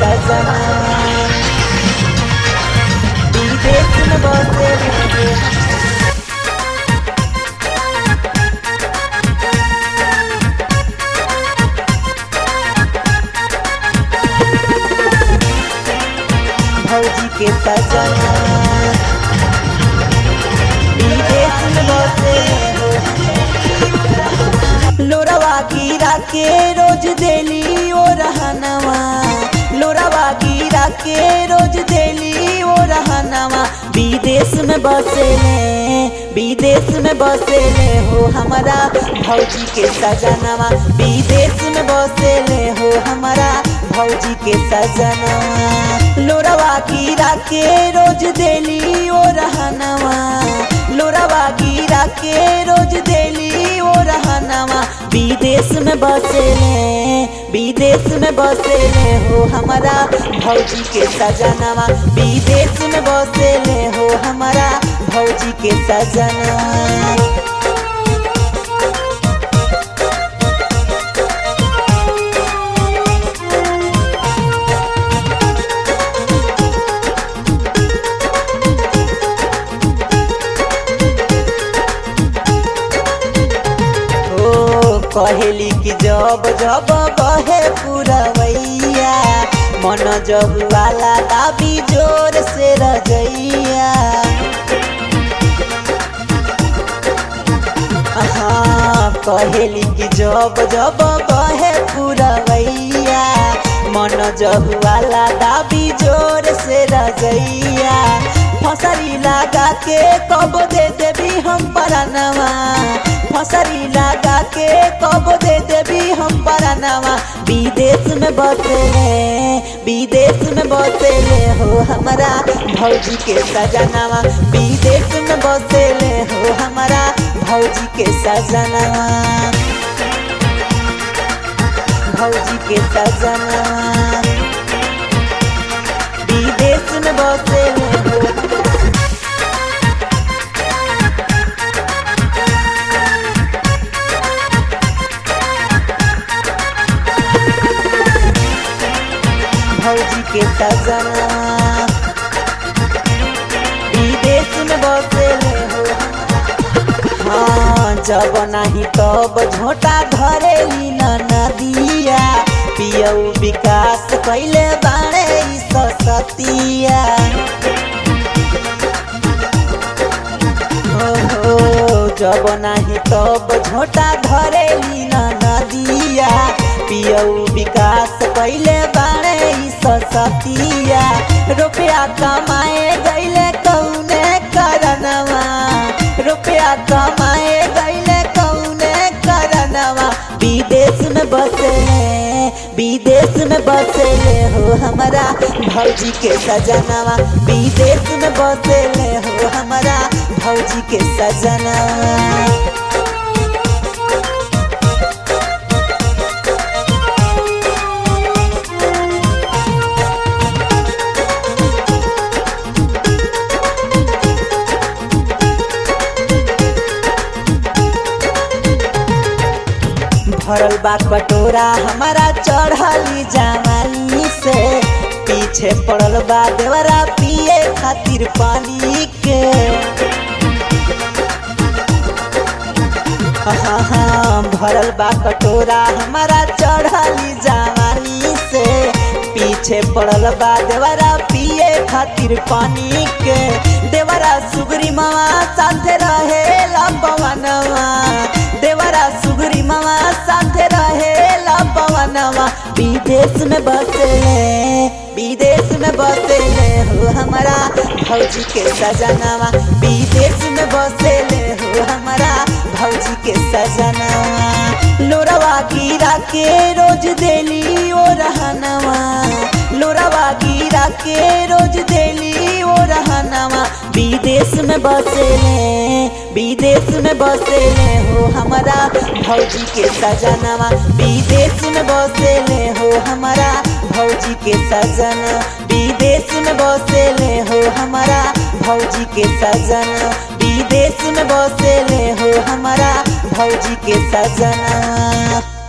सजना विदेश में बसे हो भौजी के सजना विदेश में बसे हो लोरवा गिरा के रोज देली ओ रहनवा लोरवा गिरा के रोज देली ओ रहनवा विदेश में बसेले विदेश में बसेले हो हमारा भौजी के सजनवा विदेश में बसेले हो हमारा भौजी के सजनवा लोरवा गिरा के रोज देली ओ रहनवा लोरवा गिरा के रोज देली ओ रहनवा विदेश में बसेले विदेश में बसेले हो हमारा भौजी के सजनवा विदेश में बसेले हो हमारा भौजी के सजनवा ओ कहेली कि जब जब बहे पुरवैया मन जब वाला दाबी जोर से रजैया हाँ कहेली कि जब जब बहे पुरवैया मन जब वाला दाबी जोर से रजैया फसरी लगा के कब दे देवी हम परनवा फसरी लगा के कब दे देवी हम परनवा विदेश में बसेले विदेश में बसेले हो हमारा भौजी के सजनवा विदेश में बसेले हो हमारा भौजी के सजनवा भौजी के सजनवा विदेश में बसेले हो भौजी के सजना विदेश में बसेले हो हाँ जब नहीं तब झोटा धरेली न नदिया पियऊ विकास कैले बाणे ई सतिया हो जब नहीं तब झोटा धरेली न नदिया पियऊ विकास कैले बाणे ई सतिया रुपया कमाए गईले कौने करनवा रुपया कमाए गईले कौने करनवा विदेश में बसेले विदेश में बसेले हो हमारा भौजी के सजनवा विदेश में बसेले हो हमारा भौजी के सजनवा भरल बा कटोरा हमारा चढ़ली जवानी से पीछे पड़ल बा देवरा पिए खातिर पानी के हाँ हाँ भरल बा कटोरा हमारा चढ़ली जवानी से पीछे पड़ल बा देवरा पिए खातिर पानी के देवरा सुगरी मामा साथे रहे पवनवा देवरा सुगरी मामा साथे रहे पवनवा विदेश में बसेले विदेश में बसेले हो हमारा भौजी के सजनवा विदेश में बसेले हो हमारा भौजी के सजनवा लोरवा गिरा के रोज देली ओ रहनवा लोरवा गिरा के रोज देली ओ रहनवा विदेश में बसेले विदेश में बसेले हो हमारा भौजी के सजनवा विदेश में बसेले हो हमारा भौजी के सजन विदेश में बसेले हो हमारा भौजी के सजन विदेश में बसेले हो हमारा भौजी के सजना